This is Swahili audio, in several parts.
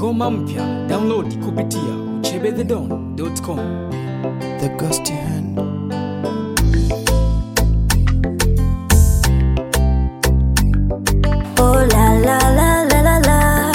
ngoma mpya download kupitia uchebethedon.com The Ghost Hand. Oh la la la la la la.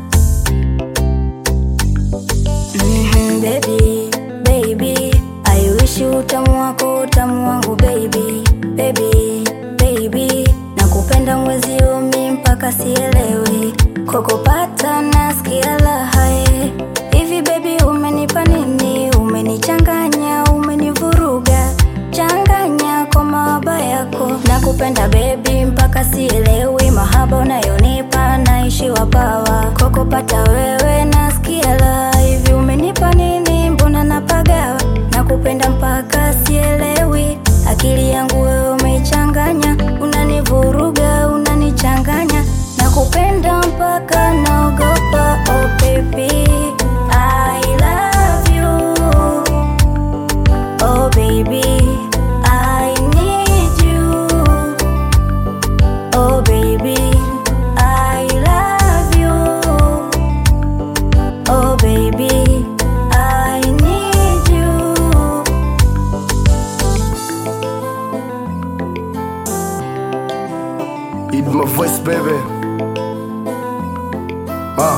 Mhm, baby, baby, I wish you utamu wako utamu wangu baby, baby, baby, nakupenda mwezi umi mpaka sielewi, kokopata nasikia lahae hivi baby, umenipa nini? Umenichanganya, umenivuruga changanya kwa mahaba yako nakupenda bebi mpaka sielewi mahaba unayonipa naishiwa pawa kokopata wewe nasikia la hivi umenipa nini mbona napagawa nakupenda mpaka sielewi akili yangu wewe umeichanganya unanivuruga unanichanganya nakupenda mpaka naogopa oh baby I love you Oh baby, I need you. Oh baby, I love you. Oh baby, I need you. Eat my voice baby ah.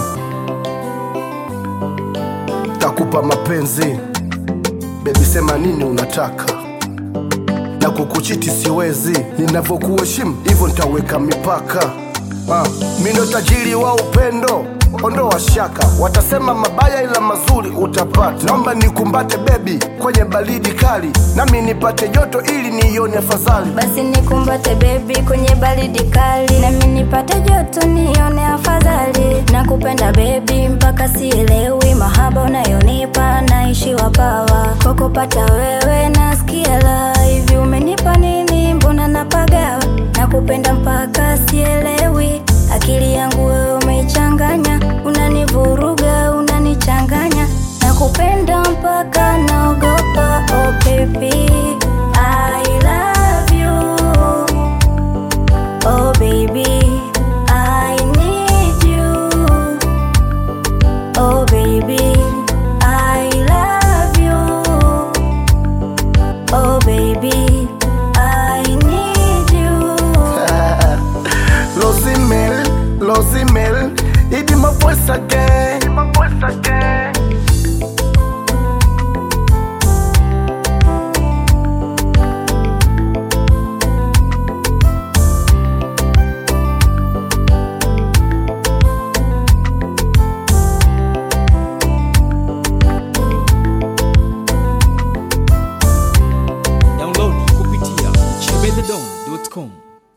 Takupa mapenzi bebi, sema nini unataka na kukuchiti siwezi, ninavyokuheshimu hivyo nitaweka mipaka ah. Mi ndo tajiri wa upendo, ondoa shaka, watasema mabaya ila mazuri utapata. Naomba nikumbate bebi kwenye baridi kali, nami nipate joto ili niione afadhali. Basi nikumbate baby kwenye baridi kali, nami nipate joto nione afadhali. Nakupenda baby mpaka sielewi mahaba unayonipa naishiwa pawa. Kokopata wewe nasikia la hivi, umenipa nini? Mbona napagawa? Nakupenda mpaka sielewi, akili yangu wewe umeichanganya, unanivuruga, unanichanganya. Nakupenda mpaka naogopa, oh baby, I love you. Oh baby, I need you. Oh baby, I love you. Oh baby, I need you. Losimel, Losimel, it my voice again. It my voice again. download kupitia uchebethedon.com